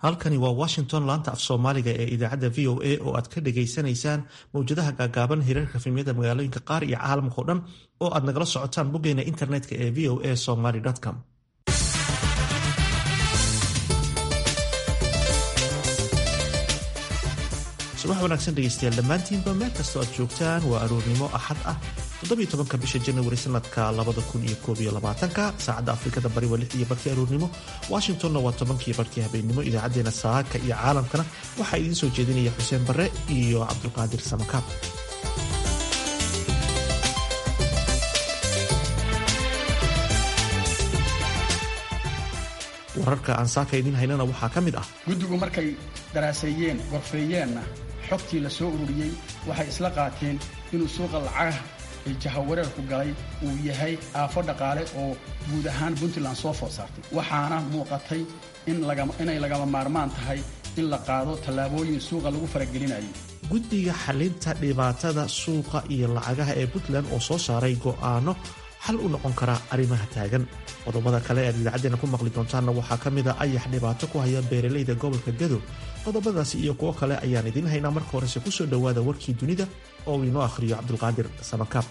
halkani waa washington laanta af soomaaliga ee idaacadda v o a oo aad ka dhagaysanaysaan mawjadaha gaagaaban hirarka filmiyada magaalooyinka qaar iyo caalamkao dhan oo aad nagala socotaan boggeena internetka ee v o a somaly com subax wanaagsan dhegeystayaal dhammaantiinba meel kastoo aad joogtaan waa aroornimo axad ah toddobiyo tobanka bisha janawari sanadka labada kun iyo koob iyo labaatanka saacadda afrikada bari waa lix iyo barkii aroornimo washingtonna waa tobankii barkii habeennimo idaacadeena saaka iyo caalamkana waxaa idiin soo jeedinaya xuseen barre iyo cabdulqaadir samakaab wararka aan saaka idiin haynana waxaa ka mid ah guddigu markay daraaseeyeen gorfeeyeenna xogtii la soo ururiyey waxay isla qaateen inuu suuqa lacagaha ee jahawareerku galay uu yahay aafo dhaqaale oo guud ahaan puntland soo food saartay waxaana muuqatay inay lagama maarmaan tahay in la qaado tallaabooyin suuqa lagu faragelinayo guddiga xalinta dhibaatada suuqa iyo lacagaha ee puntland oo soo saaray go'aano xal u noqon kara arrimaha taagan qodobada kale aad idaacaddeena ku maqli doontaanna waxaa ka mid a ayax dhibaato ku haya beeralayda gobolka gadow qodobadaasi iyo kuwo kale ayaan idiin haynaa marka horese kusoo dhowaada warkii dunida oo uu inoo akhriyo cabdulqaadir samakaab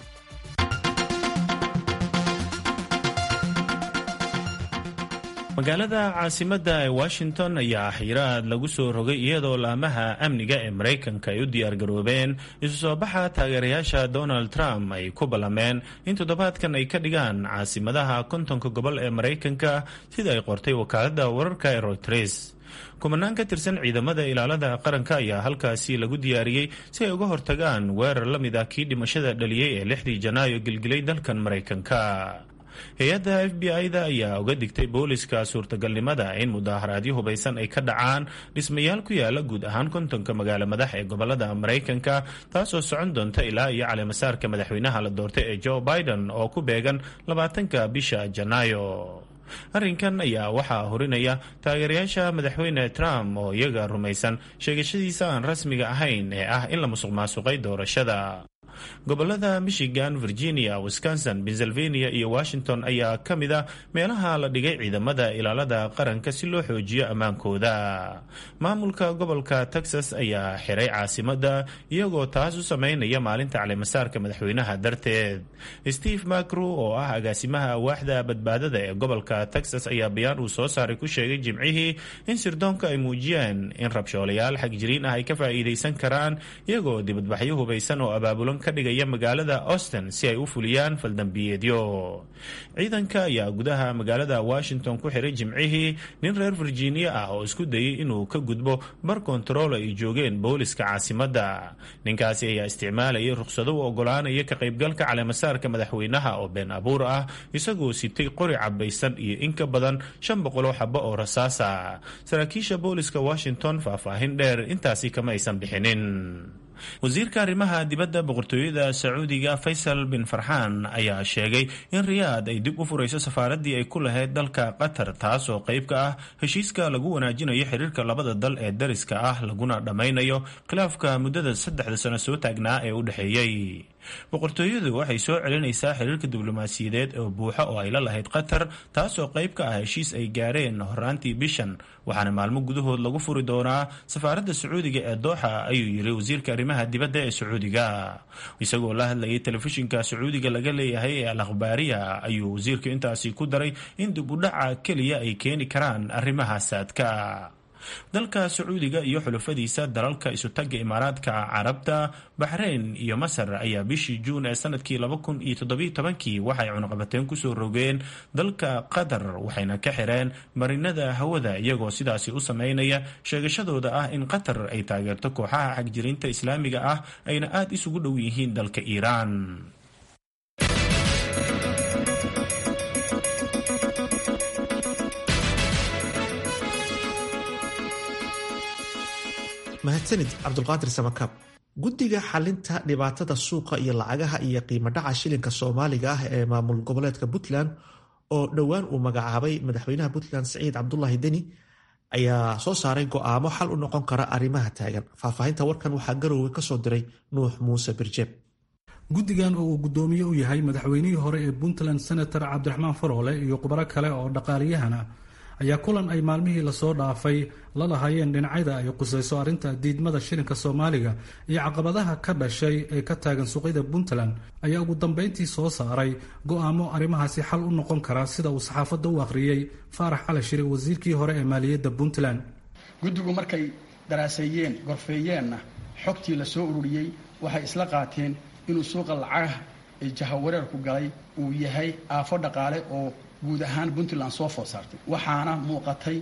magaalada caasimadda ee washington ayaa xiraad lagu soo rogay iyadoo laamaha amniga ee maraykanka ay u diyaargaroobeen isu soo baxa taageerayaasha donald trump ay ku ballameen in toddobaadkan ay ka dhigaan caasimadaha kontonka gobol ee maraykanka sida ay qortay wakaaladda wararka ee royters kumanaan ka tirsan ciidamada ilaalada qaranka ayaa halkaasi lagu diyaariyey si ay uga hortagaan weerar la mid ah kii dhimashada dhaliyey ee lixdii janaayo gilgilay dalkan maraykanka hay-adda f b i-da ayaa uga digtay booliska suurtagalnimada in mudaaharaadyo hubaysan ay ka dhacaan dhismayaal ku yaala guud ahaan kontonka magaalo madax ee gobolada maraykanka taasoo socon doonta ilaa iyo caleemasaarka madaxweynaha la doortay ee joe biden oo ku beegan labaatanka bisha janaayo arrinkan ayaa waxaa horinaya taageerayaasha madaxweyne trump oo iyaga rumaysan sheegashadiisa aan rasmiga ahayn ee ah in la musuq maasuqay doorashada gobolada michigan virginia wisconsin pennsylvania iyo washington ayaa ka mid a meelaha la dhigay ciidamada ilaalada qaranka si loo xoojiyo ammaankooda maamulka gobolka texas ayaa xiray caasimada iyagoo taas u sameynaya maalinta caleemasaarka madaxweynaha darteed steve macru oo ah agaasimaha waaxda badbaadada ee gobolka texas ayaa bayaan uu soo saaray ku sheegay jimcihii in sirdoonka ay muujiyeen in rabshoolayaal xagjiriin ah ay ka faa'iidaysan karaan iyagoo dibadbaxyo hubaysan oo abaabulan ka dhigaya magaalada austin si ay u fuliyaan faldambiyeedyo ciidanka ayaa gudaha magaalada washington ku xiray jimcihii nin reer virginia ah oo isku dayay inuu ka gudbo bar kontarool ay joogeen booliska caasimadda ninkaasi ayaa isticmaalayay rukhsado u ogolaanaya ka qaybgalka caleemasaarka madaxweynaha oo been abuur ah isagoo sitay qori cabaysan iyo in ka badan shan boqoloo xabo oo rasaasa saraakiisha booliska washington faahfaahin dheer intaasi kama aysan bixinin wasiirka arrimaha dibadda boqortooyada sacuudiga faysal bin farxaan ayaa sheegay in riyaad ay dib u furayso safaaraddii ay ku lahayd dalka qatar taas oo qayb ka ah heshiiska lagu wanaajinayo xiriirka labada dal ee dariska ah laguna dhammaynayo khilaafka muddada saddexda sano soo taagnaa ee u dhexeeyey boqortooyadu waxay soo celinaysaa xiriirka diblomaasiyadeed oo buuxa oo ay la lahayd qatar taasoo qayb ka ah heshiis ay gaareen horaantii bishan waxaana maalmo gudahood lagu furi doonaa safaaradda sacuudiga ee dooxa ayuu yiri wasiirka arrimaha dibadda ee sacuudiga isagoo la hadlayay telefishinka sacuudiga laga leeyahay ee al akhbaariya ayuu wasiirku intaasi ku daray in dib u dhaca keliya ay keeni karaan arrimaha saadka dalka sacuudiga iyo xulafadiisa dalalka isutagga imaaraadka carabta baxreyn iyo masar ayaa bishii juun ee sanadkii laba kun iyo toddobiyo tobankii waxay cunuqabateen kusoo rogeen dalka qatar waxayna ka xireen marinada hawada iyagoo sidaasi u sameynaya sheegashadooda ah in qatar ay taageerto kooxaha xagjirinta islaamiga ah ayna aada isugu dhow yihiin dalka iiraan mahadsanid cabdulqaadir samakaab guddiga xalinta dhibaatada suuqa iyo lacagaha iyo qiimo dhaca shilinka soomaaliga ah ee maamul goboleedka puntland oo dhowaan uu magacaabay madaxweynaha puntland siciid cabdulaahi deni ayaa soo saaray go'aamo xal u noqon kara arrimaha taagan faahfaahinta warkan waxaa garoowe kasoo diray nuux muuse birjeeb guddigan oo uu guddoomiye u yahay madaxweynihii hore ee puntland senator cabdiraxmaan faroole iyo khubaro kale oo dhaqaaliyahana ayaa kulan ay maalmihii lasoo dhaafay la lahaayeen dhinacyada ay qusayso arrinta diidmada shilinka soomaaliga iyo caqabadaha ka dhashay ee ka taagan suuqyada puntland ayaa ugu dambeyntii soo saaray go-aamo arrimahaasi xal u noqon kara sida uu saxaafadda u akhriyey faarax cali shire wasiirkii hore ee maaliyadda puntland guddigu markay daraaseeyeen gorfeeyeenna xogtii la soo ururiyey waxay isla qaateen inuu suuqa lacagaha ee jahawareerku galay uu yahay aafo dhaqaale oo guud ahaan puntland soo food saartay waxaana muuqatay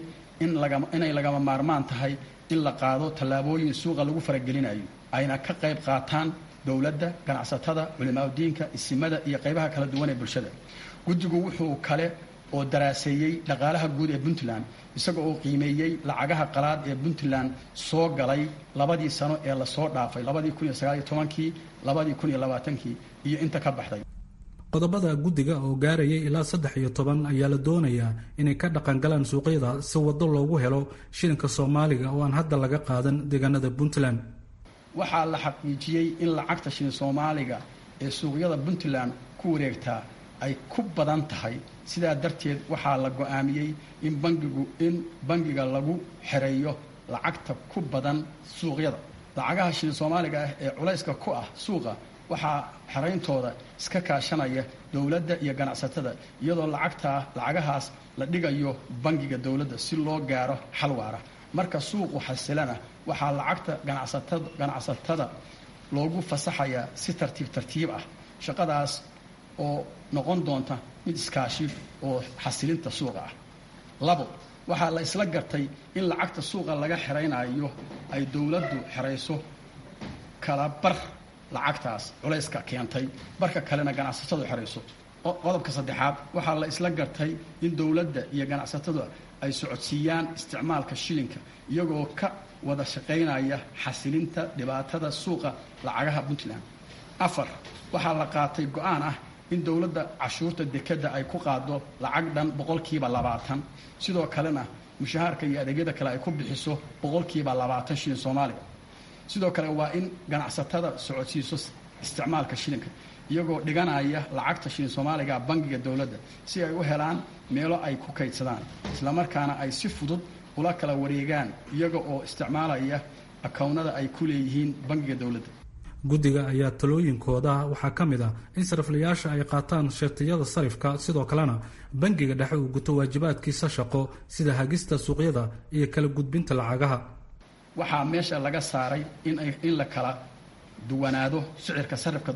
inay lagama maarmaan tahay in la qaado tallaabooyin suuqa lagu faragelinayo ayna ka qayb qaataan dowladda ganacsatada culimaadudiinka isimada iyo qaybaha kala duwan ee bulshada guddigu wuxuu kale oo daraaseeyey dhaqaalaha guud ee puntland isaga oo qiimeeyey lacagaha qalaad ee puntland soo galay labadii sano ee lasoo dhaafay labadii kun iyo sagaaliyo tobankii labadii kun iyo labaatankii iyo inta ka baxday qodobada guddiga oo gaarayay ilaa saddex iyo toban ayaa la doonayaa inay ka dhaqangalaan suuqyada si waddo loogu helo shilinka soomaaliga oo aan hadda laga qaadan deegaanada puntland waxaa la xaqiijiyey in lacagta shilin soomaaliga ee suuqyada puntland ku wareegtaa ay ku badan tahay sidaa darteed waxaa la go-aamiyey in bangigu in bangiga lagu xereeyo lacagta ku badan suuqyada lacagaha shilin soomaaliga ah ee culayska ku ah suuqa waxaa xerayntooda iska kaashanaya dowladda iyo ganacsatada iyadoo lacagtaa lacagahaas la dhigayo bangiga dowladda si loo gaaro xal waara marka suuqu xasilana waxaa lacagta ganacsatada ganacsatada loogu fasaxayaa si tartiib tartiib ah shaqadaas oo noqon doonta mid iskaashi oo xasilinta suuqa ah labo waxaa la isla gartay in lacagta suuqa laga xeraynayo ay dowladdu xerayso kala bar lacagtaas culayska keentay barka kalena ganacsatadu xerayso qodobka saddexaad waxaa la isla gartay in dowladda iyo ganacsatadu ay socodsiiyaan isticmaalka shilinka iyagoo ka wada shaqaynaya xasilinta dhibaatada suuqa lacagaha puntland afar waxaa la qaatay go-aan ah in dowladda cashuurta dekadda ay ku qaado lacag dhan boqolkiiba labaatan sidoo kalena mushahaarka iyo adeegyada kale ay ku bixiso boqolkiiba labaatan shilin soomaaliga sidoo kale waa in ganacsatada socodsiiso isticmaalka shilinka iyagoo dhiganaya lacagta shilin soomaaliga bangiga dowladda si ay u helaan meelo ay ku kaydsadaan islamarkaana ay si fudud ula kala wareegaan iyaga oo isticmaalaya akownada ay ku leeyihiin bangiga dowladda guddiga ayaa talooyinkooda waxaa ka mid ah in sariflayaasha ay qaataan shartiyada sarifka sidoo kalena bangiga dhexe uu guto waajibaadkiisa shaqo sida hagista suuqyada iyo kala gudbinta lacagaha waxaa meesha laga saaray in la kala duwanaado sicirka sarifka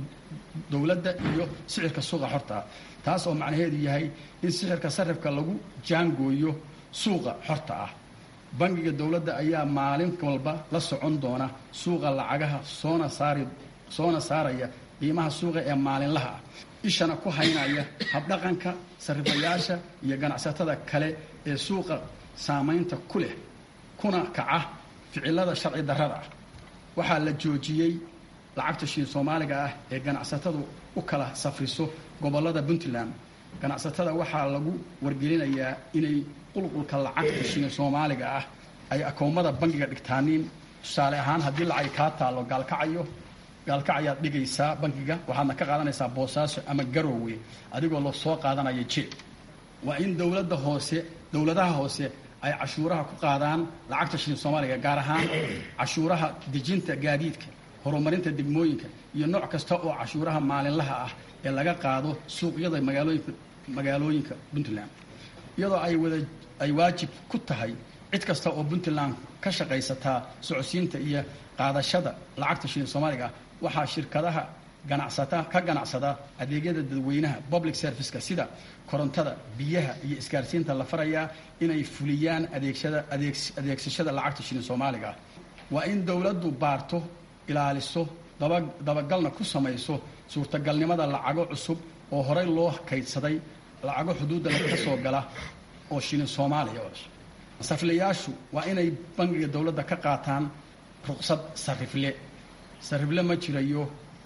dowladda iyo sicirka suuqa xortaa taas oo macnaheedu yahay in sicirka sarifka lagu jaangooyo suuqa xorta ah bangiga dowladda ayaa maalin walba la socon doona suuqa lacagaha soona saari soona saaraya qiimaha suuqa ee maalinlaha ah ishana ku haynaya habdhaqanka sarifayaasha iyo ganacsatada kale ee suuqa saamaynta ku leh kuna kaca ficilada sharci darrada ah waxaa la joojiyey lacagta shiin soomaaliga ah ee ganacsatadu u kala safriso gobollada puntland ganacsatada waxaa lagu wargelinayaa inay qulqulka lacagta shiin soomaaliga ah ay akoomada bangiga dhigtaaniin tusaale ahaan haddii lacag kaa taallo gaalkacayo gaalkacayaad dhigaysaa bangiga waxaadna ka qaadanaysaa boosaaso ama garoowe adigoo la soo qaadanaya jeeb waa in dowladda hoose dowladaha hoose ay cashuuraha ku qaadaan lacagta shilin soomaaliga gaar ahaan cashuuraha dejinta gaadiidka horumarinta degmooyinka iyo nooc kasta oo cashuuraha maalinlaha ah ee laga qaado suuqyada magaalooyinka magaalooyinka puntland iyadoo ay wada ay waajib ku tahay cid kasta oo puntland ka shaqaysataa socodsiinta iyo qaadashada lacagta shilin soomaaliga ah waxaa shirkadaha ganacsata ka ganacsada adeegyada dadweynaha public serviceka sida korontada biyaha iyo isgaarsiinta la farayaa inay fuliyaan adeegsada adeegsashada lacagta shilin soomaaliga ah waa in dowladdu baarto ilaaliso dabagalna ku samayso suurtagalnimada lacago cusub oo horey loo kaydsaday lacago xuduudda ka soo gala oo shilin soomaaliya sariflayaashu waa inay bangiga dowladda ka qaataan ruqsad sarifle sarifle ma jirayo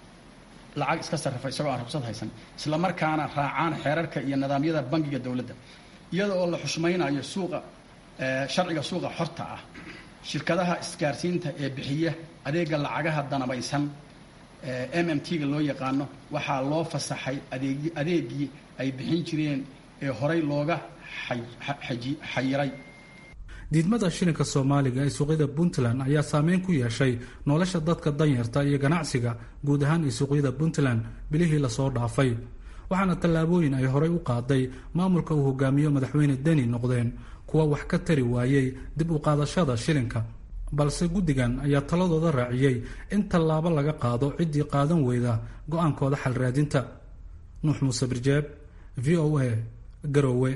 lacag iska sarrifa isagoo aan ruqsad haysan isla markaana raacaan xeerarka iyo nidaamyada bangiga dowladda iyada oo la xushmaynayo suuqa sharciga suuqa xorta ah shirkadaha isgaarsiinta ee bixiya adeega lacagaha danabaysan m m t-ga loo yaqaano waxaa loo fasaxay adeeg adeegii ay bixin jireen ee horay looga xayiray diidmada shilinka soomaaliga ee suuqyada puntland ayaa saameyn ku yeeshay nolosha dadka danyarta iyo ganacsiga guud ahaan ee suuqyada puntland bilihii lasoo dhaafay waxaana tallaabooyin ay horay u qaaday maamulka uu hogaamiyo madaxweyne deni noqdeen kuwa wax ka tari waayey dib u qaadashada shilinka balse guddigan ayaa taladooda raaciyey in tallaabo laga qaado ciddii qaadan weyda go-aankooda xal raadinta nuux muuse birjeeb v o a garoowe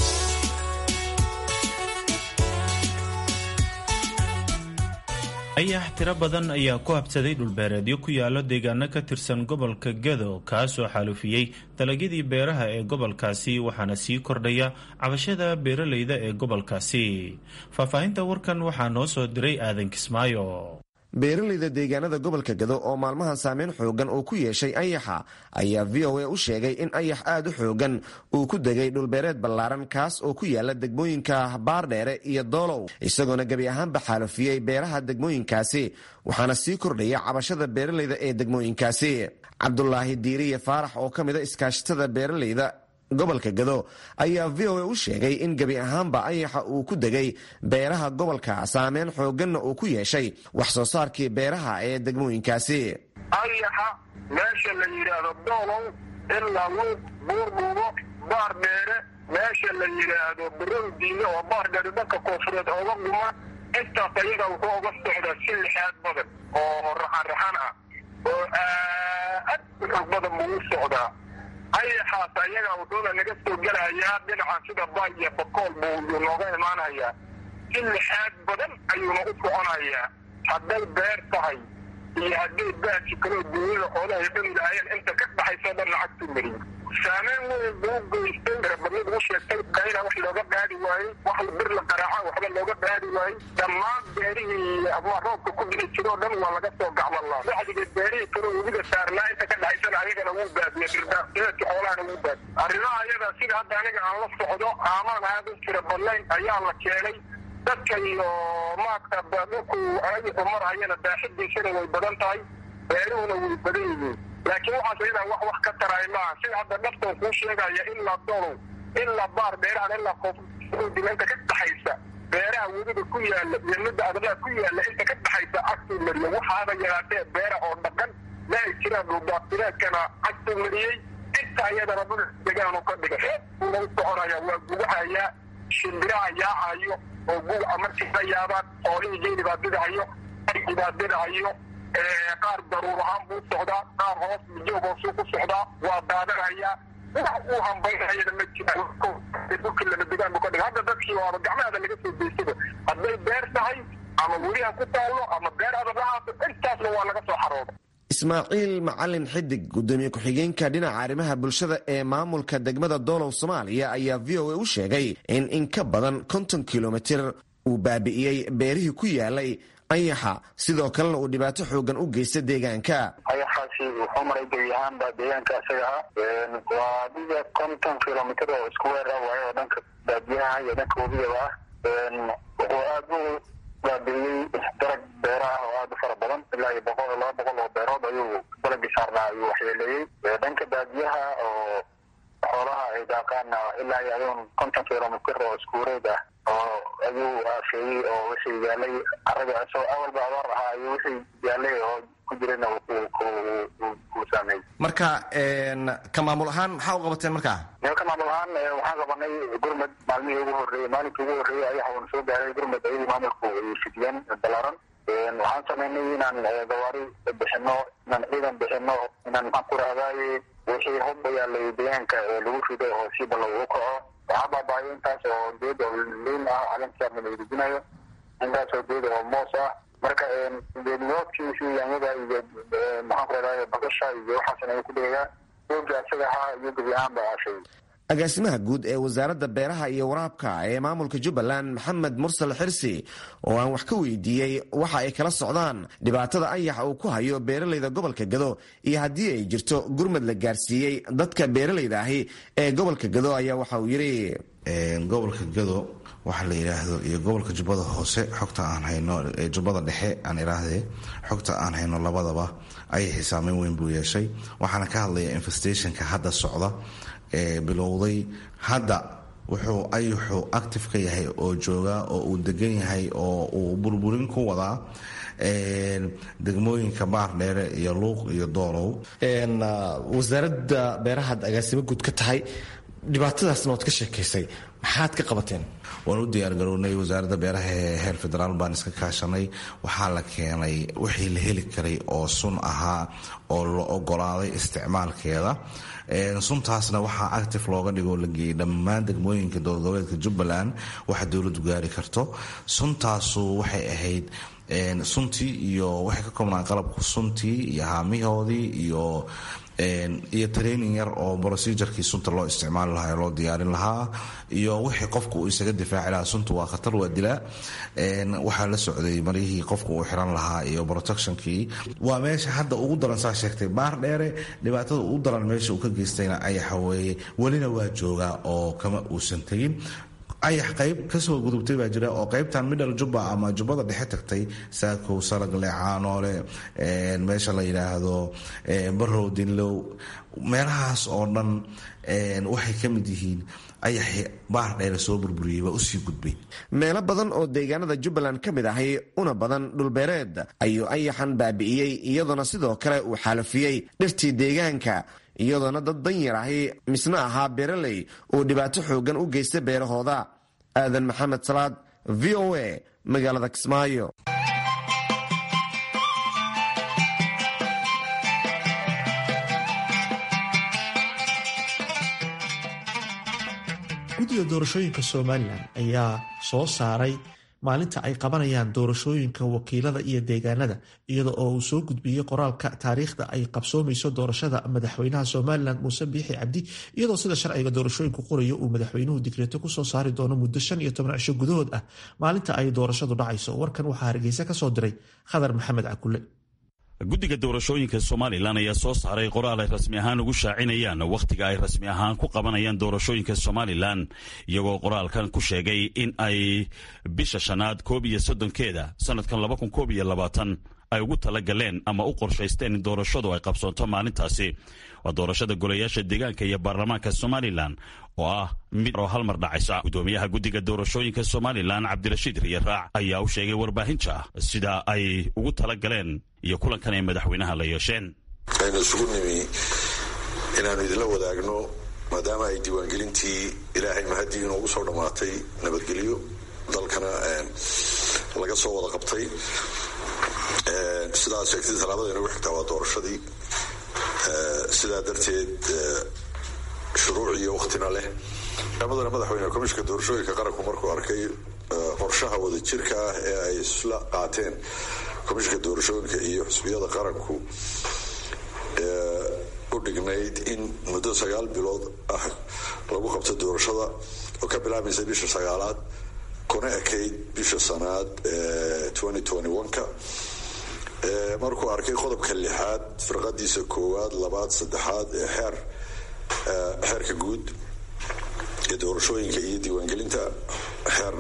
ayax tiro badan ayaa ku habsaday dhulbeereedyo ku yaalo deegaano ka tirsan gobolka gedo kaasoo xaalufiyey dalagyadii beeraha ee gobolkaasi waxaana sii kordhaya cabashada beeraleyda ee gobolkaasi faahfaahinta warkan waxaa noo soo diray aadan kismaayo beeraleyda deegaanada gobolka gado oo maalmahan saameyn xoogan uu ku yeeshay ayaxa ayaa v o a u sheegay in ayax aad u xoogan uu ku degay dhulbeereed ballaaran kaas oo ku yaala degmooyinka baardheere iyo doolow isagoona gebi ahaanba xaalufiyey beeraha degmooyinkaasi waxaana sii kordhaya cabashada beeraleyda ee degmooyinkaasi cabdulaahi diiriye faarax oo ka mida iskaashatada beeraleyda gobolka gado ayaa v o a u sheegay in gebi ahaanba ayaxa uu ku degay beeraha gobolka saameyn xooganna uu ku yeeshay wax soo saarkii beeraha ee degmooyinkaasi ayaxa meesha la yidhaahdo doolow ilaa luuq buurbuubo baar dheere meesha la yidhaahdo barowdiine oo baar dheere dhanka koonfureed ooga guma intaas ayaga wuxuu oga socdaa si lixaad badan oo raxan-raxan ah oo aad u xoog badan buu u socdaa ayaxaas ayaga wuxuuna naga soo gelayaa dhinaca sida bay iyo bakool buu nooga imaanayaa si lixaad badan ayuuna u soconayaa hadday beer tahay iyo hadday baaji kaloo duunyada xoolahay dhani lahaayeen inta ka dhaxayso dhan lacagtu mariyo saameyn weyn buu geystay rabadnid u sheegtay dayna wax looga qaadi waayey wax bir la qaraaca waxba looga qaadi waayey dhammaan beerihii ama roobka ku dhici jiroo dhan waa laga soo gacmalaa bacdiga beerihii kaloo webiga saarnaa inta ka dhaxaysana ayagana wuu baadiye dirdaasideedka xoolahana wuu baadiye arrimaha ayada sida hadda aniga aan la socdo aamaan aad u tira badnayn ayaa la keenay dadka iyo maarta dhulku ayaxu marhayana baaxidiisana way badan tahay beeruhuna way badan yihiin laakiin waxaas ayadaa wax wax ka taraay maaha sida hadda dhaftan kuu sheegaya ilaa dolow ilaa baar beerahan ilaa koofdila inta ka dhaxaysa beeraha webiga ku yaala iyo midda adlaha ku yaala inta ka dhaxaysa cagtuu mariye waxaaba yaraatee beera oo dhaqan ma ay jiraan dhulbaatireedkana cagtuu mariyey inta ayadana dhul degaanu ka dhigay uuna u soconaya waa gugahayaa shimbiraha yaacayo oo guga markii la yaabaan xoolihii geeli baa didahayo argii baa didahayo qaar daruur ahaan buu socdaa qaar hoos mijoog hoosuu ku socdaa waa daadanayaa wax uu hambaynayana ma jiraan dhulkii lama degaan buu ka dhigay hadda dadkii waaba gacmahada laga soo deysada hadday beer tahay ama weliha ku taallo ama beer adabahaaso intaasna waa laga soo xarooda ismaaciil macalin xidig gudoomiye ku-xigeenka dhinaca arrimaha bulshada ee maamulka degmada doolow soomaaliya ayaa v o a u sheegay in in ka badan konton kilomitir uu baabi'iyey beerihii ku yaalay ayaxa sidoo kalena uu dhibaato xoogan u geysta deegaanka ayaxaasi wuxuu maray gebi ahaanba deegaanka isaga ah waa adiga konton kilomitr oo isku weera waayo oo dhanka baadiyaha iyo dhanka webigaba ah wuxuu aad u baabi'iyey darag beeraha oo aad u fara badan ilaa iyo boqol laba boqol oo beerood ayuu dalagii saarnaa ayuu waxyeeleeyey dhanka baadiyaha oo xoolaha ay daaqaana ilaa iyo aduun konton kilomitr oo isku wareeg ah oo ayuu aafeeyey oo wixii yaalay caraga isagoo awalba abaar ahaa ayuu wixii yaalay oo ku jirayna uu saameeyey marka ka maamul ahaan maxaa u qabateen markaa ka maamul ahaan waxaan qabanay gurmad maalmihii ugu horreeyey maalinkii ugu horreeyey ayaxa uuna soo gaaray gurmad ayadii maamulku ay fidiyeen balaaran waxaan sameynay inaan gawaari bixino inaan ciidan bixino inaan maxaan ku rahdaay wixii hubba yaalay deegaanka ee lagu rido oo si balla uu kaco waxaa baabaayo intaas oo geed oo liin ah calinkiisa madadejinayo intaas oo geed oo moos ah marka geedniyoodkiisi yaanyada iyo maxaan ku rahdaay bakasha iyo waxaasna ay ku dhigayaa geedka isaga ahaa iyo gebi ahaan ba aashay agaasimaha guud ee wasaaradda beeraha iyo waraabka ee maamulka jubbaland maxamed mursal xirsi oo aan wax ka weydiiyey waxa ay kala socdaan dhibaatada ayaxa uu ku hayo beeralayda gobolka gado iyo haddii ay jirto gurmad la gaarsiiyey dadka beeralayda ahi ee gobolka gado ayaa waxa uu yidhi gobolka gado waxaa la yidhaahdo iyo gobolka jubbada hoose xogta aan hayno jubbada dhexe aan idhaahdee xogta aan hayno labadaba ayay saameyn weyn buu yeeshay waxaana ka hadlaya infestationka hadda socda ee bilowday hadda wuxuu ayuxu active ka yahay oo joogaa oo uu degan yahay oo uu burburin ku wadaa degmooyinka baardheere iyo luuq iyo doolow wasaaradda beerahaad agaasimo guud ka tahay dhibaatadaasna waad ka sheekaysay maxaad ka qabateen waan u diyaargarownay wasaaradda beeraha ee heer federaal baan iska kaashanay waxaa la keenay wixii la heli karay oo sun ahaa oo la ogolaaday isticmaalkeeda suntaasna waxaa active looga dhigoo la geeyey dhammaan degmooyinka dowladgoboleedka jubbaland waxa dowladdu gaari karto suntaasu waxay ahayd suntii iyo waxay ka koobnaan qalabku suntii iyo haamihoodii iyo iyo training yar oo procedurkii sunta loo isticmaali lahaa loo diyaarin lahaa iyo wixii qofku uu isaga difaaci lahaa sunta waa khatar waa dilaa waxaa la socday maryihii qofku uu xiran lahaa iyo protectionkii waa meesha hadda ugu daran saa sheegtay baar dheere dhibaatada ugu daran meesha uu ka geystayna ayaxa weeye welina waa joogaa oo kama uusan tegin ayax qayb kasoo gudubtay baa jira oo qaybtan middle jubba ama jubbada dhexe tagtay saakow salagle caanoole meesha la yidhaahdo barow dinlow meelahaas oo dhan waxay ka mid yihiin ayaxi baar dheere soo burburiyey baa usii gudbay meelo badan oo deegaanada jubbaland ka mid ahay una badan dhulbeereed ayuu ayaxan baabi'iyey iyadoona sidoo kale uu xaalafiyey dhirtii deegaanka iyadoona dad danyar ahi misna ahaa beeraley uu dhibaato xooggan u geystay beerahooda aadan maxamed salaad v o a magaalada kismaayo guddiga doorashooyinka somalilan ayaa soo saaray maalinta ay qabanayaan doorashooyinka wakiilada iyo deegaanada iyada oo uu soo gudbiyey qoraalka taariikhda ay qabsoomayso doorashada madaxweynaha somalilan muuse biixi cabdi iyadoo sida sharciga doorashooyinku qorayo uu madaxweynuhu digreeto kusoo saari doono muddo shan iyo toban cisho gudahood ah maalinta ay doorashadu dhacayso warkan waxaa hargeysa kasoo diray khadar maxamed cakule guddiga doorashooyinka somalilan ayaa soo saaray qoraal ay rasmi ahaan ugu shaacinayaan wakhtiga ay rasmi ahaan ku qabanayaan doorashooyinka somalilan iyagoo qoraalkan ku sheegay in ay bisha shanaad koob iyo soddonkeeda sannadkan laba kun koob iyo labaatan ay ugu tala galeen ama u qorshaysteen in doorashadu ay qabsoonto maalintaasi waa doorashada golayaasha deegaanka iyo baarlamaanka somalilan oo ah mid oo hal mar dhacaysa guddoomiyaha guddiga doorashooyinka somalilan cabdirashiid riyaraac ayaa u sheegay warbaahinta sida ay ugu tala galeen iyo kulankan ay madaxweynaha la yeesheen aynu isugu nimi inaannu idinla wadaagno maadaama ay diiwaangelintii ilaahay mahadii inoogu soo dhammaatay nabadgelyo dalkana laga soo wada qabtay sidaad sheegtay talaabada inagu xigtaa waa doorashadii sidaa darteed shuruuc iyo waktina leh madana madaxweyne komishinka doorashooyinka qaranku markuu arkay qorshaha wadajirka ah ee ay isla qaateen komishinka doorashooyinka iyo xusbiyada qaranku u dhignayd in muddo sagaal bilood ah lagu qabto doorashada oo ka bilaabaysa bisha sagaalaad kuna ekayd bisha sanaad ka markuu arkay qodobka lixaad firqadiisa koowaad labaad saddexaad ee xeer xeerka guud ee doorashooyinka iyo diiwaangelinta xeer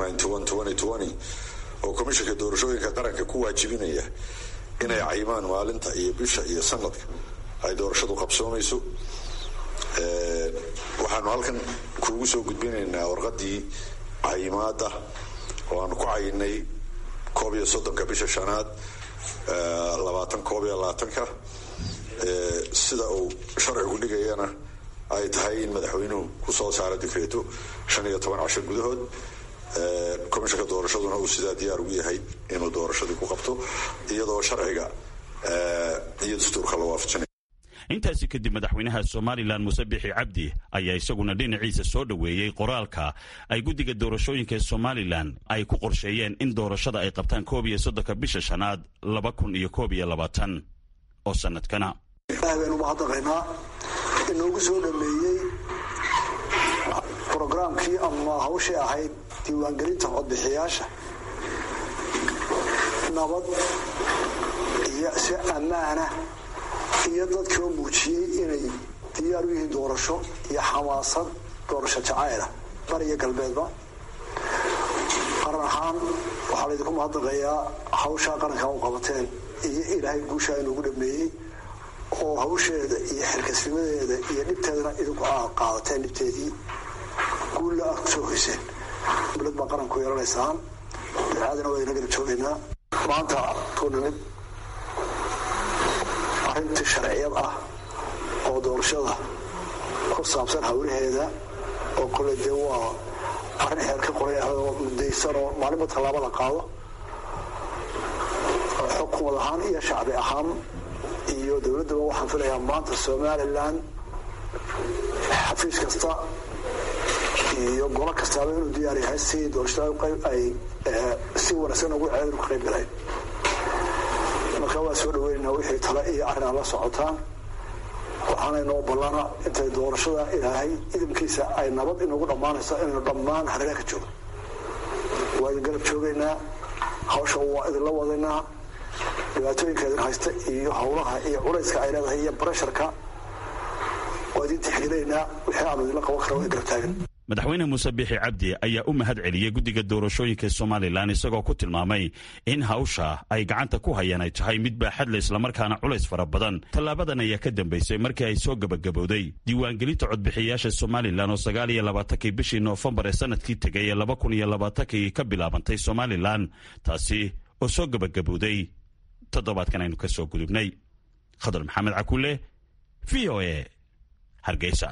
oo komishinka doorashooyinka qaranka ku waajibinaya inay cayimaan maalinta iyo bisha iyo sanadka ay doorashadu qabsoomayso waxaanu halkan kuugu soo gudbinaynaa warqadii cayimaada oo aanu ku cayinay koob iyo soddonka bisha shanaad labaatan koob iyo labaatanka sida uu sharcigu dhigayana ay tahay in madaxweynuhu ku soo saaro dikreeto shan iyo toban casho gudahood komishinka doorashaduna uu sidaa diyaar ugu yahay inuu doorashadii ku qabto iyadoo sharciga iyo dastuurka la waafajinay intaasi kadib madaxweynaha somalilan muuse bixi cabdi ayaa isaguna dhinaciisa soo dhoweeyey qoraalka ay guddiga doorashooyinka somalilan ay ku qorsheeyeen in doorashada ay qabtaan koob iyo soddonka bisha shanaad laba kun iyo koob iyo labaatan oo sanadkana baynu mahadnaqaynaa inoogu soo dhameeyey brograamkii ama hawshii ahayd diiwaangelinta codbixiyaasha nabad iyo si ammaana iyo dadkii oo muujiyey inay diyaar u yihiin doorasho iyo xamaasad doorasho jacayla bariya galbeedba qaran ahaan waxaa laydinku mahadnaqayaa hawshaa qarankaa u qabateen iyo ilaahay guushaa inuugu dhameeyey oo hawsheeda iyo xilkasnimadeeda iyo dhibteedana idinku aa qaadateen dhibteedii guulla aad kusoo hoyseen dowlad baa qaranku yeelanaysaan dacaadana waa idina garab joogaynaa maanta tuu nimid arrintii sharciyad ah oo doorashada ku saabsan hawlaheeda oo kole dee waa arrin xeer ka qoray ah oo mudaysan oo maalinba tallaabo la qaado xukumad ahaan iyo shacbi ahaan iyo dowladdaba waxaan filayaa maanta somalilan xafiis kasta iyo golo kastaaba inuu diyaar yahay si doorashada ay si wanaagsan ugu ceedu ka qayb galeen marka waa soo dhaweynaynaa wixii tale iyo arrin aad la socotaan waxaana inoo ballana intay doorashada ilaahay idinkiisa ay nabad inagu dhammaanayso inaynu dhammaan hareeraha ka joogno waa idin garab joogaynaa hawsha waa idinla wadaynaa dhibaatooyinka idin haysta iyo howlaha iyo culayska ay leedahay iyo barasharka waa idin tixgelinaynaa wixii aanu idinla qaban kara waa garab taagan madaxweyne muuse biixi cabdi ayaa u mahad celiyey guddiga doorashooyinka somalilan isagoo ku tilmaamay in hawsha ay gacanta ku hayaan ay tahay mid baaxadle islamarkaana culays fara badan tallaabadan ayaa ka dambaysay markii ay soo gebagabowday diiwaangelinta codbixiyayaasha somalilan oo sagaal iyo labaatankii bishii noofembar ee sanadkii tegay ee laba kun iyo labaatankii ka bilaabantay somalilan taasi oo soo gebagabowday toddobaadkan aynu ka soo gudubnay khadar maxamed cakulle v o e hargeysa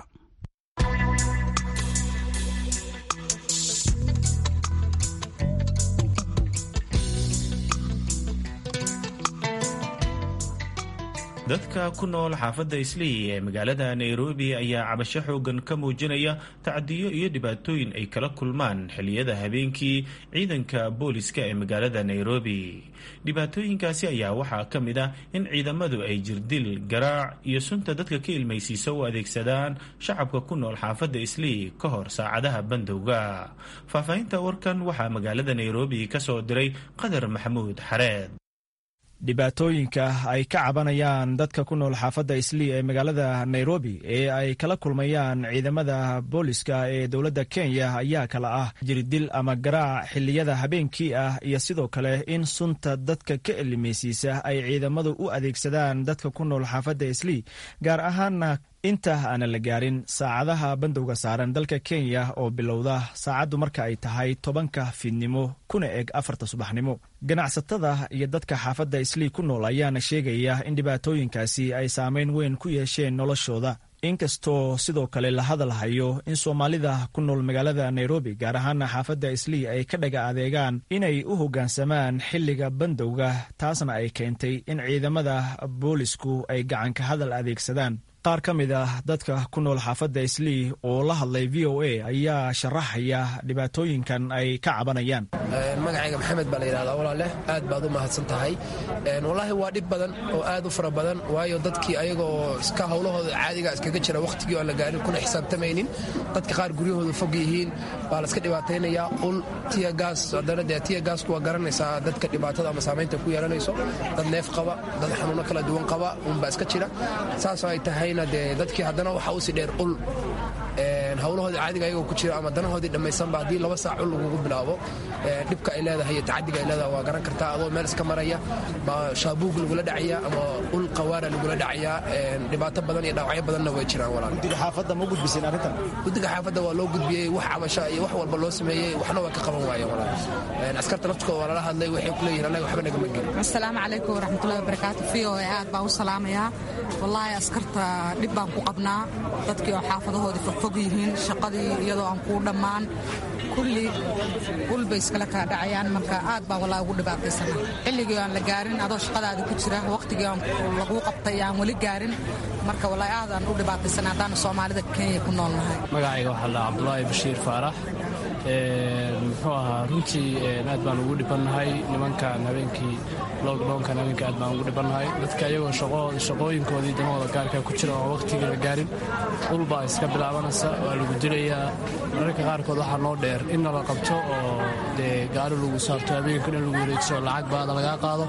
dadka ku nool xaafadda islii ee magaalada nairobi ayaa cabasho xoogan ka muujinaya tacadiyo iyo dhibaatooyin ay kala kulmaan xilliyada habeenkii ciidanka booliska ee magaalada nairobi dhibaatooyinkaasi ayaa waxaa ka mid ah in ciidamadu ay jirdil garaac iyo sunta dadka ka ilmaysiisa u adeegsadaan shacabka ku nool xaafadda islii ka hor saacadaha bandowga faahfaahinta warkan waxaa magaalada nairobi ka soo diray qadar maxamuud xareed dhibaatooyinka ay ka cabanayaan dadka ku nool xaafadda islii ee magaalada nairobi ee ay kala kulmayaan ciidamada booliska ee dowladda kenya ayaa kala ah jirdil ama garaac xilliyada habeenkii ah iyo sidoo kale in sunta dadka ka elimaysiisa ay ciidamadu u adeegsadaan dadka ku nool xaafadda islii gaar ahaana inta aanan la gaarin saacadaha bandowga saaran dalka kenya oo bilowda saacaddu marka ay tahay tobanka fiidnimo kuna eg afarta subaxnimo ganacsatada iyo dadka xaafadda islii ku nool ayaana sheegaya in dhibaatooyinkaasi ay saameyn weyn ku yeesheen noloshooda inkastoo sidoo kale la hadal hayo in soomaalida ku nool magaalada nairobi gaar ahaana xaafadda islii ay ka dhaga adeegaan inay u hoggaansamaan xilliga bandowga taasna ay keentay in ciidamada boolisku ay gacanka hadal adeegsadaan qaar ka mid ah dadka ku nool xaafadda islii oo la hadlay v o a ayaa sharaxaya dhibaatooyinkan ay ka cabanayaan magacayga maxamed baa la yidhahdaa walaaleh aad baad u mahadsan tahay wallaahi waa dhib badan oo aad u fara badan waayo dadkii ayagoo iska howlahooda caadiga iskaga jira wakhtigii aan la gaarin kuna xisaabtamaynin dadka qaar guryahooda fog yihiin baa la iska dhibaataynayaa ul tiya gaas haddana dee tiya gaasku waa garanaysaa dadka dhibaatada ama saamaynta ku yeelanayso dad neef qaba dad xanuuno kala duwan qaba unbaa iska jira saasoo ay tahay de dadkii haddana waxaa usii dheer ul howlahoodii caadiga ayagoo ku jira ama danahoodii dhammaysanba haddii laba saac ul lagugu bilaabo dhibka ay leedahay iyo tacadiga ay leedahay waa garan kartaa adoo meel iska maraya ma shaabuug lagula dhacaya ama ul qawaara lagula dhacaya dhibaato badan iyo dhaawacyo badanna way jiraan walaal guddiga xaafadda ma gudbiseen arrintan guddiga xaafadda waa loo gudbiyey wax cabasha iyo wax walba loo sameeyey waxna waa ka qaban waayeen walaal askarta laftkooda waa lala hadlay waxay ku leeyihin annaga waxba nagama gelin asalaamu calaykum waraxmatullahi wabarakaatu v o a aad baan u salaamayaa wallaahi askarta dhib baan ku qabnaa dadkii oo xaafadahoodii fogfog yihiin shaqadii iyadoo aan kuu dhammaan kulli ulbay iskala kaa dhacayaan marka aad baan wallaahi ugu dhibaataysana xilligii aan la gaarin adoo shaqadaada ku jira wakhtigii aan laguu qabtay aan weli gaarin marka wallaahi aadaan u dhibaataysana haddaanu soomaalida kenya ku noolnahay magacayga waxaa la cabdulaahi bashiir faarax muxuu ahaa runtii aad baan ugu dhibannahay nimankan habeenkii lockdownkan habeenkii aad baan ugu dhibannahay dadka iyagoo shaqooyinkoodii danahooda gaarka ku jira oo wakhtigii la gaarin ulbaa iska bilaabanaysa waa lagu dilayaa mararka qaarkood waxaa noo dheer in nala qabto oo dee gaari lagu saarto habeenkan in lagu wareegso lacag baada lagaa qaado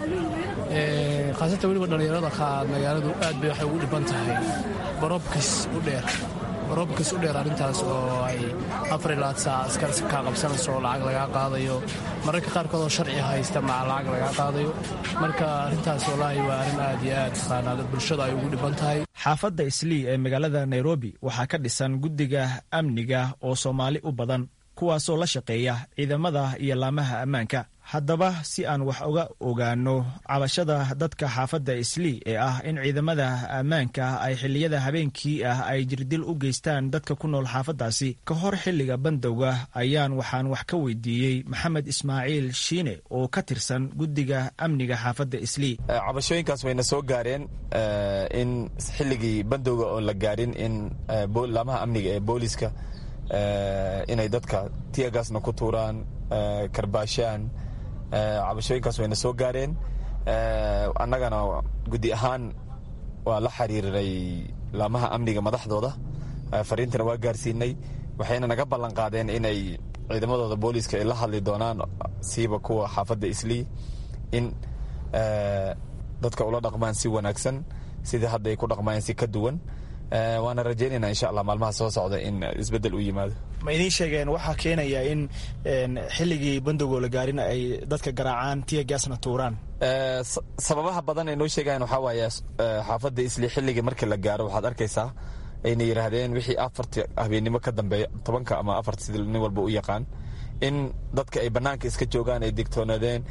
khaasatan weliba dhallinyarada qaar magaaladu aad bay waxay ugu dhiban tahay barobkis u dheer robkas u dheer arrintaas oo ay afar ilaa saac askar kaa qabsanayso oo lacag lagaa qaadayo mararka qaarkood oo sharci haysta maca lacag lagaa qaadayo marka arrintaas wallaahi waa arrin aad iyo aad taqaanaa bulshada ay ugu dhiban tahay xaafadda islii ee magaalada nairobi waxaa ka dhisan guddiga amniga oo soomaali u badan kuwaasoo la shaqeeya ciidamada iyo laamaha ammaanka haddaba si aan wax uga ogaano cabashada dadka xaafadda islii ee ah in ciidamada ammaanka ay xilliyada habeenkii ah ay jirdil u geystaan dadka ku nool xaafaddaasi ka hor xilliga bandowga ayaan waxaan wax ka weydiiyey maxamed ismaaciil shiine oo ka tirsan guddiga amniga xaafadda islii cabashooyinkaas wayna soo gaareen in xilligii bandowga oon la gaarin in laamaha amniga ee booliska inay dadka tiyagaasna ku tuuraan karbaashaan cabashooyinkaas wayna soo gaareen annagana guddi ahaan waa la xiriiray laamaha amniga madaxdooda fariintana waa gaarsiinay waxayna naga ballan qaadeen inay ciidamadooda booliiska ay la hadli doonaan siiba kuwa xaafadda islii in dadka ula dhaqmaan si wanaagsan sidii hadda ay ku dhaqmayeen si ka duwan waana rajaynayna insha allah maalmaha soo socda in isbedel u yimaado ma idiin sheegeen waxaa keenaya in xilligii bandowgoo la gaarin ay dadka garaacaan tiya gaasna tuuraan sababaha badan ay noo sheegayan waxaa waaye xaafadda isli xilligii markii la gaaro waxaad arkaysaa ayna yidhaahdeen wixii afarta habeennimo ka dambeeya tobanka ama afarta sida nin walba u yaqaan in dadka ay bannaanka iska joogaan ay digtoonaadeen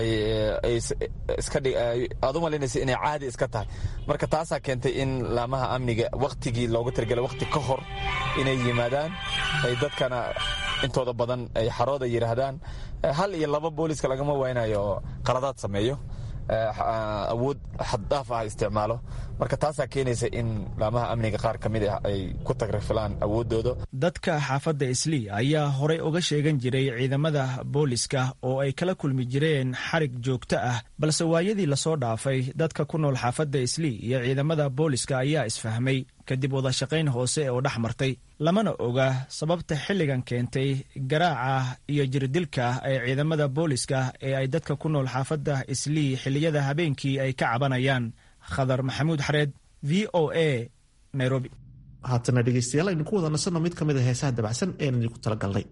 aad u malaynaysa inay caadi iska tahay marka taasaa keentay in laamaha amniga wakhtigii looga talagelay wakhti ka hor inay yimaadaan ay dadkana intooda badan ay xarooda yidhaahdaan hal iyo laba booliska lagama waynayo oo qaladaad sameeyo awood xaddhaaf ah isticmaalo marka taasaa keenaysa in laamaha amniga qaar ka mid ah ay ku tagrafilaan awooddooda dadka xaafadda islii ayaa horey uga sheegan jiray ciidamada booliska oo ay kala kulmi jireen xarig joogto ah balse waayadii lasoo dhaafay dadka ku nool xaafadda islii iyo ciidamada booliska ayaa isfahmay kadib wadashaqayn hoose oo dhex martay lamana oga sababta xilligan keentay garaaca iyo jirdilka ee ciidamada booliska ee ay dadka ku nool xaafadda islii xilliyada habeenkii ay ka cabanayaan khadar maxamuud xareed v o a nairobi haatana dhegeystayaal aynu ku wada nasanno mid ka mid a heesaha dabacsan ean idinku talagalnay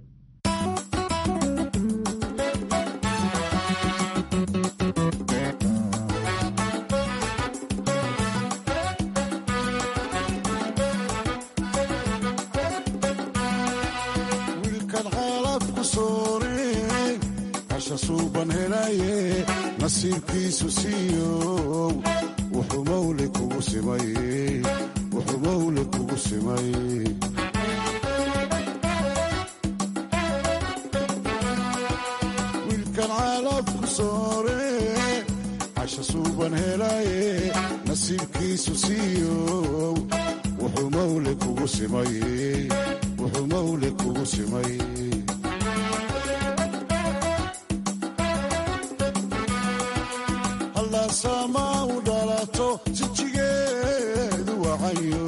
nasiibkiisu siiyow wuxuu mawle kugu simay wuxuu mawle kugu simay wiilkan caalabku soore casha suuban helaye nasiibkiisu siiyow wuxuu mawle kugu simay wuxuu mawle kugu simay sama u dhalato sijigeedu wacayo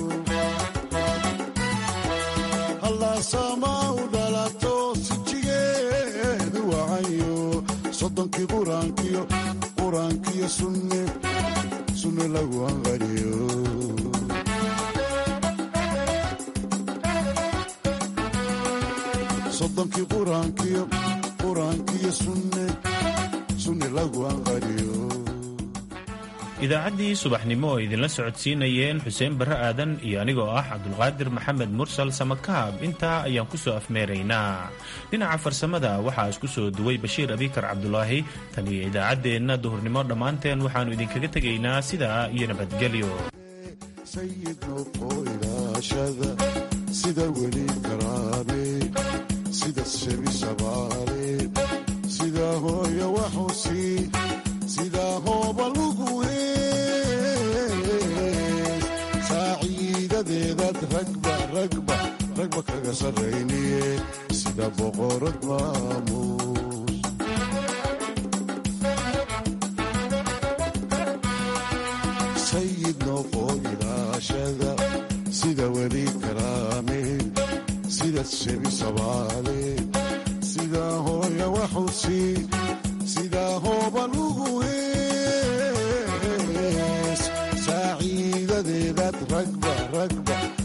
hallaasama u dhalato sijigeedu wacayo soddonkii quraankiyo quraankiyo sunne sunne lagu anqariyo soddonkii quraankiyo quraankiyo sunne sunne lagu anqariyo idaacaddii subaxnimo oo idinla socodsiinayeen xuseen barre aadan iyo anigoo ah cabdulqaadir maxamed mursal samakaab intaa ayaan ku soo afmeeraynaa dhinaca farsamada waxaa isku soo duway bashiir abikar cabdulaahi tan iyo idaacaddeenna duhurnimo dhammaanteen waxaannu idinkaga tegaynaa sidaa iyo nabadgelyo sida weli karaame sida shebi shabaale sida hooyo waxusi sida hooba lugu saaciidadeedad ragba ragba ragba kaga sarrayniye sida boqorad maamuus sayid noqo ilaashada sida weli karaame sida shebi sabaale sida hooya waxusi